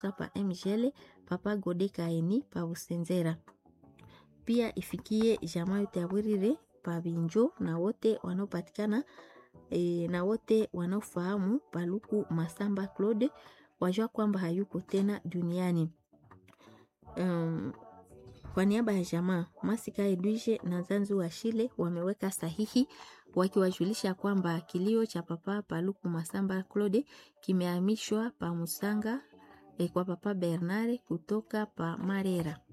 pa mgl papa gode kaeni pa usenzera pia ifikie jamaa yote ya Bwirire pa Binjo na wote wanaopatikana e, na wote wanaofahamu Paluku Masamba Claude wajua kwamba hayuko tena duniani. Um, kwa niaba ya jamaa Masika Edwige na Zanzu wa Shile wameweka sahihi wakiwajulisha kwamba kilio cha papa Paluku Masamba Claude kimehamishwa pa Musanga eh, kwa papa Bernard kutoka pa Marera.